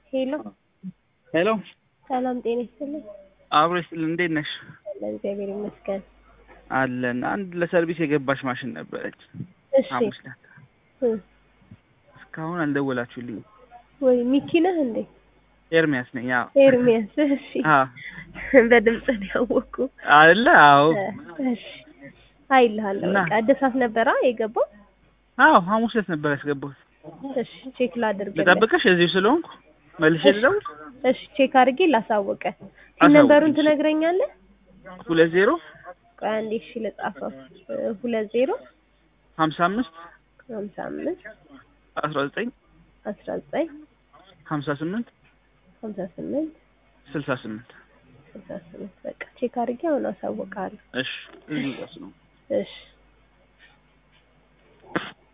ሄሎ ሄሎ ሰላም ጤና ይስጥልኝ። አብሮ ይስጥልን። እንዴት ነሽ? አለን እግዚአብሔር ይመስገን። አለን። አንድ ለሰርቪስ የገባች ማሽን ነበረች እሺ ሐሙስ ዕለት። እ እስካሁን አልደወላችሁልኝ። ወይ ሚኪ ነህ እንዴ? ኤርሚያስ ነኝ። አዎ ኤርሚያስ እሺ። አዎ በድምጽ ነው ያወኩ። አለ። አዎ እሺ አይልሃለሁ። እና- በቃ እድሳት ነበራ የገባው። አዎ ሐሙስ ዕለት ነበር ያስገባሁት። እሺ ቼክ ላድርግ። ልጠብቅሽ እዚሁ ስለሆንኩ መልሼ ልደውል። እሺ ቼክ አድርጌ ላሳወቀ። አሳውቂኝ። ነምበሩን ትነግረኛለህ? ሁለት ዜሮ ቆይ አንዴ እሺ ልጻፈው። እ ሁለት ዜሮ ሀምሳ አምስት ሀምሳ አምስት አስራ ዘጠኝ አስራ ዘጠኝ ሀምሳ ስምንት ሀምሳ ስምንት ስልሳ ስምንት ስልሳ ስምንት በቃ ቼክ አድርጌ አሁን አሳውቃለሁ። እሺ እዚሁ ድረስ ነው። እሺ